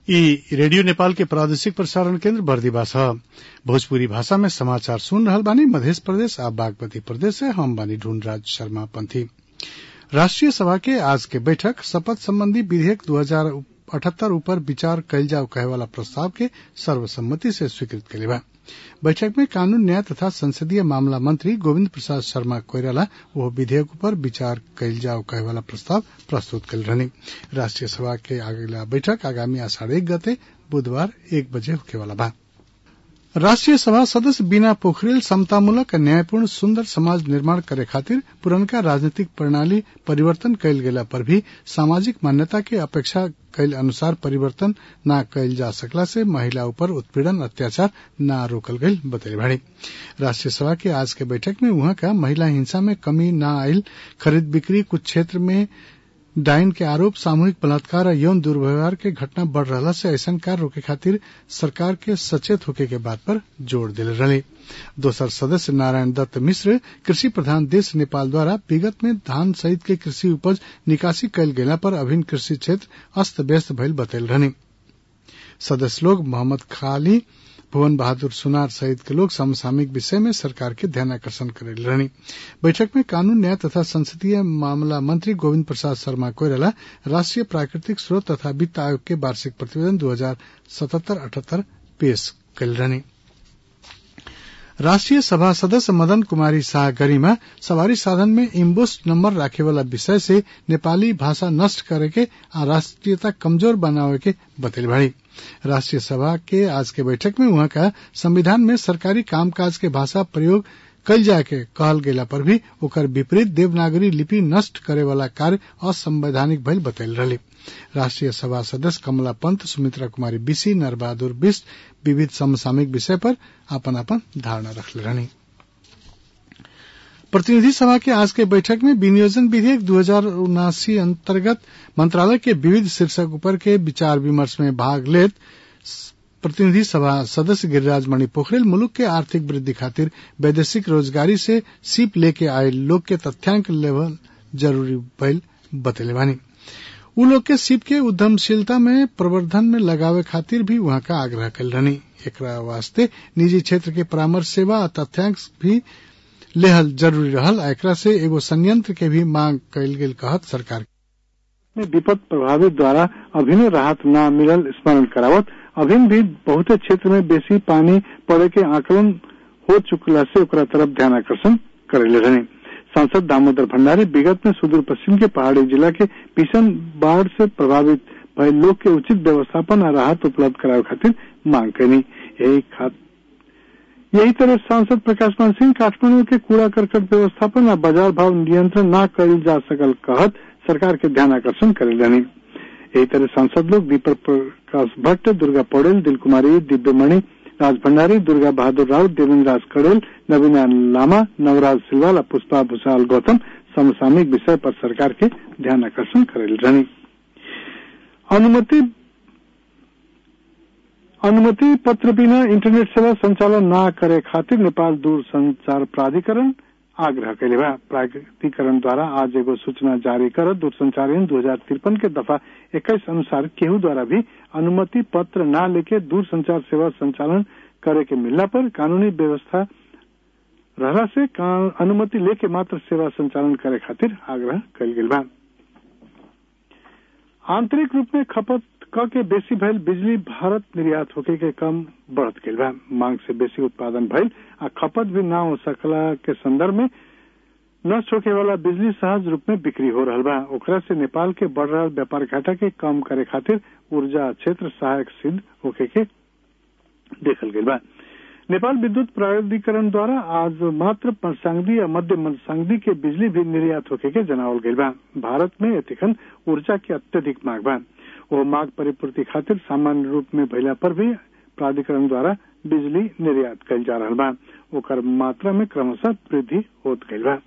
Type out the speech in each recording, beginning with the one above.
ई रेडियो नेपाल के प्रादेशिक प्रसारण केन्द्र बर्दिवास ह भोजपुरी भाषा में समाचार सुन रहल बानी मधेश प्रदेश आ बागमती प्रदेश से हम बानी ढूंढराज शर्मा पंथी राष्ट्रीय सभा के आज के बैठक शपथ संबंधी विधेयक दू हजार अठहत्तर ऊपर विचार कइल जाओ कहे वाला प्रस्ताव के सर्वसम्मति से स्वीकृत कइले बा बैठक में कानून न्याय तथा संसदीय मामला मंत्री गोविंद प्रसाद शर्मा कोइराला वह विधेयक पर विचार कइल जाओ कहे वाला प्रस्ताव प्रस्तुत कइल रहनी राष्ट्रीय सभा के अगला बैठक आगामी आषाढ़ एक गते बुधवार एक बजे होखे वाला बा राष्ट्रीय सभा सदस्य बीना पोखरेल समतामूलक न्यायपूर्ण सुन्दर समाज निर्माण करे खातिर पुरनका राजनीतिक प्रणाली परिवर्तन कयल गेला पर भी सामाजिक मान्यता के अपेक्षा कयल अनुसार परिवर्तन न कयल जा सकला से महिला ऊपर उत्पीड़न अत्याचार न रोकल गईल बतैले भाड़ी राष्ट्रीय सभा के आज के बैठक में वहां का महिला हिंसा में कमी न आयल खरीद बिक्री कुछ क्षेत्र में डाइन के आरोप सामूहिक बलात्कार और यौन दुर्व्यवहार के घटना बढ़ रहला से ऐसन कार्य रोके खातिर सरकार के सचेत होके के बात पर जोर दिले रहे दोसर सदस्य नारायण दत्त मिश्र कृषि प्रधान देश नेपाल द्वारा विगत में धान सहित के कृषि उपज निकासी कयल गेला पर अभिन्न कृषि क्षेत्र अस्त व्यस्त भइल बतैल रहनी सदस्य लोग मोहम्मद खाली भुवन बहादुर सुनार सहित के लोग समसामयिक विषय में सरकार के ध्यान आकर्षण करेल रहनी बैठक में कानून न्याय तथा संसदीय मामला मंत्री गोविंद प्रसाद शर्मा कोइराला राष्ट्रीय प्राकृतिक स्रोत तथा वित्त आयोग के वार्षिक प्रतिवेदन दो हजार सतहत्तर अठहत्तर पेश कल रहनी राष्ट्रीय सभा सदस्य मदन कुमारी शाह गरिमा सवारी साधन में इम्बोस नंबर राखे वाला विषय से नेपाली भाषा नष्ट करे के आ राष्ट्रीयता कमजोर बनावे के बतैल भाड़ी राष्ट्रीय सभा के आज के बैठक में वहां का संविधान में सरकारी कामकाज के भाषा प्रयोग कल जाके कहल गेला पर भी ओकर विपरीत देवनागरी लिपि नष्ट करे वाला कार्य असंवैधानिक भइल बतैल रही राष्ट्रीय सभा सदस्य कमला पंत सुमित्रा कुमारी बिसी नरबहादुर बिस्ट विविध समसामयिक विषय पर अपन अपन धारणा रखले रहनी प्रतिनिधि सभा के आज के बैठक में विनियोजन विधेयक दू हजार उनासी अंतर्गत मंत्रालय के विविध शीर्षक ऊपर के विचार विमर्श में भाग लेत प्रतिनिधि सभा सदस्य गिरिराज मणि पोखरेल मुलुक के आर्थिक वृद्धि खातिर वैदेशिक रोजगारी से सीप लेके आए लोग के तथ्यांक लेवल जरूरी भइल बतैले बानी उ लोग के सीप के उद्यमशीलता में प्रवर्धन में लगावे खातिर भी वहां का आग्रह कल रहनी एकरा वास्ते निजी क्षेत्र के परामर्श सेवा आ तथ्यांक भी लेहल जरूरी रहल आ एकरा से एगो संयंत्र के भी मांग कयल गेल कहत सरकार में विपद प्रभावित द्वारा अभिनव राहत न मिलल स्मरण करावत अभिन भी बहुते क्षेत्र में बेसी पानी पड़े के आकलन हो चुकला से ओकरा तरफ ध्यान आकर्षण करेले रहने सांसद दामोदर भंडारी विगत में सुदूर पश्चिम के पहाड़ी जिला के भीषण बाढ़ से प्रभावित भय लोग के उचित व्यवस्थापन और राहत उपलब्ध करावे खातिर मांग करनी यही खात यही तरह सांसद प्रकाश मान सिंह काठमांडू के कूड़ा करकट व्यवस्थापन और बाजार भाव नियंत्रण न कल जा सकल कहत सरकार के ध्यान आकर्षण करे रहनी यही तरह सांसद लोग दीपक प्रकाश भट्ट दुर्गा पौडेल दिल कुमारी दिव्यमणि राज भंडारी दुर्गा बहादुर राउत देवेंद्र राज कड़ेल नवीना लामा नवराज सिलवाल और पुष्पा भूषाल गौतम समसामयिक विषय पर सरकार के ध्यान आकर्षण करेल रहनी अनुमति अनुमति पत्र बिना इंटरनेट सेवा संचालन न करे खातिर नेपाल दूर संचार प्राधिकरण आग्रह कैले बा प्राधिकरण द्वारा आज एगो सूचना जारी कर दूरसंचार ऐन दो हजार तिरपन के दफा इक्कीस अनुसार केहू द्वारा भी अनुमति पत्र न लेके दूर संचार सेवा संचालन करे के मिलना पर कानूनी व्यवस्था रहला से अनुमति लेके मात्र सेवा संचालन करे खातिर आग्रह कल गेल बा आंतरिक रूप में खपत क के बेसी भइल बिजली भारत निर्यात होके के कम बढ़त गेल बा मांग से बेसी उत्पादन भइल आ खपत भी ना हो सकला के संदर्भ में नष्ट होके वाला बिजली सहज रूप में बिक्री हो रहा बा ओकरा से नेपाल के बढ़ रहा व्यापार घाटा के कम करे खातिर ऊर्जा क्षेत्र सहायक सिद्ध होके के देखल गेल बा नेपाल विद्युत प्राधिकरण द्वारा आज मात्र मरसांगदी या मध्य मरसांगदी के बिजली भी निर्यात होके के जनावल गई बा भारत में एतिखन ऊर्जा की अत्यधिक मांग बा वो मांग परिपूर्ति खातिर सामान्य रूप में भैला पर भी प्राधिकरण द्वारा बिजली निर्यात कल जा रहा बा ओकर मात्रा में क्रमशः वृद्धि होत गई बा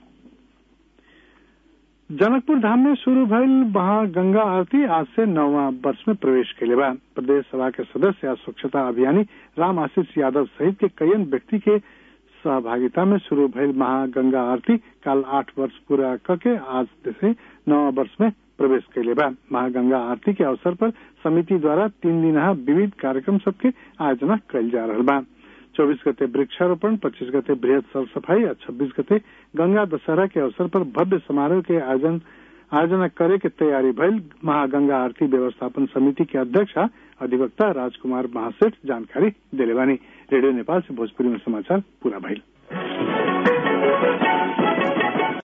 जनकपुर धाम में शुरू भइल महागंगा आरती आज से नौवा वर्ष में प्रवेश कैले बा प्रदेश सभा के सदस्य आ स्वच्छता अभियानी राम आशीष यादव सहित के कईन व्यक्ति के सहभागिता में शुरू भइल महागंगा आरती काल आठ वर्ष पूरा करके आज से नौ वर्ष में प्रवेश कैले बा महागंगा आरती के अवसर पर समिति द्वारा तीन दिन विविध कार्यक्रम सबके आयोजना कैल जा रहा बा चौबीस गते वृक्षारोपण पच्चीस गते बृहद सर सफाई और छब्बीस गते गंगा दशहरा के अवसर पर भव्य समारोह के आयोजन आयोजना करे के तैयारी भइल महागंगा आरती व्यवस्थापन समिति के अध्यक्ष अधिवक्ता राजकुमार महासेठ जानकारी दिले बानी रेडियो नेपाल से भोजपुरी में समाचार पूरा भइल